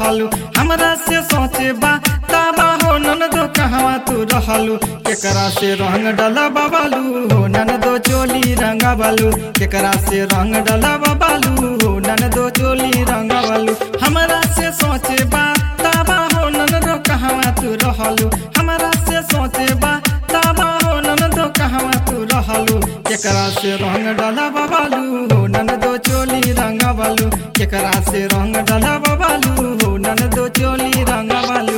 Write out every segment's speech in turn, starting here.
रहलू हमरा से सोचे बा ताबा हो ननदो कहवा तू रहलू केकरा से रंग डला बाबालू हो ननदो चोली रंगा बालू केकरा से रंग डला बाबालू हो ननदो चोली रंगा बालू हमरा से सोचे बा ताबा हो ननदो कहवा तू रहलू हमरा से सोचे बा ताबा हो ननदो कहवा तू रहलू केकरा से रंग डला बाबालू हो ननदो चोली रंगा बालू केकरा से रंग डला बाबालू हो ननदो चोली रंगा बालू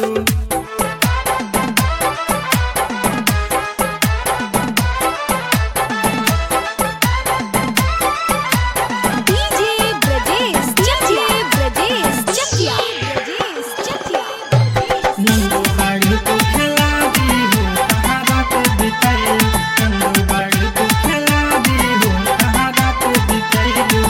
डीजे ब्रजेश चकिया ब्रजेश चकिया ब्रजेश चकिया नंदू बाड़ी को खिला दी हो कहाँ रात बिताई नंदू बाड़ी को खिला दी हो कहाँ रात बिताई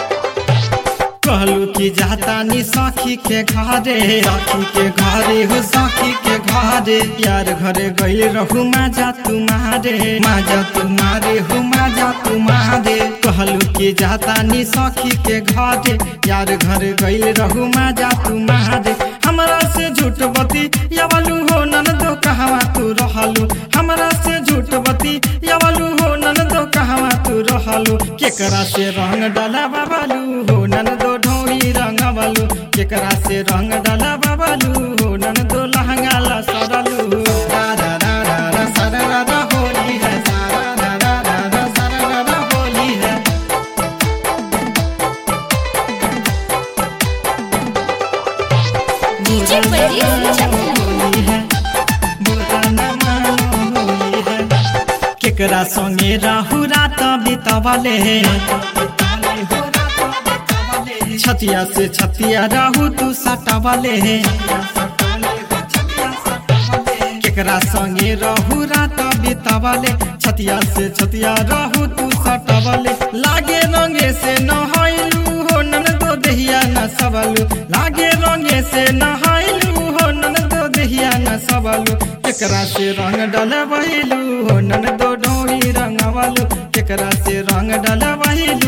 कहलू कि जाता नी सखी के घरे सखी के घरे हो सखी के घरे यार घरे गइल रहू माजा तुम्हारे माजा तुम्हारे हो माजा तुम्हारे कहलू कि जाता नी सखी के घरे यार घरे गइल रहू माजा तुम्हारे हमरा से झूठ बती यावलू हो ननदो कहवा तू रहलू हमरा से झूठ बती यावलू हो ननदो कहवा तू रहलू केकरा से रंग डाला बाबालू हो ननदो ढोरी रंग बालू केकरा से रंग डाला बाबालू हो ननदो लहंगा ला सरलू रा रा रा रा रा सरा रा रा होली है सारा रा रा रा रा सरा रा रा होली है डीजे ब्रजेश चकिया होली है बुरा न मानो होली है केकरा संगे राहु रात बितावले छतिया से छतिया राहु तू सटावले केकरा संगे रहू रात बितावले छतिया से छतिया रहू तू सटावले लागे रंगे से नहाइलू हो ननदो देहिया न सबलू लागे रंगे से नहाइलू हो ननदो देहिया न सबलू केकरा से रंग डल बहिलू हो ननदो डोरी रंगवलू केकरा से रंग डल बहिलू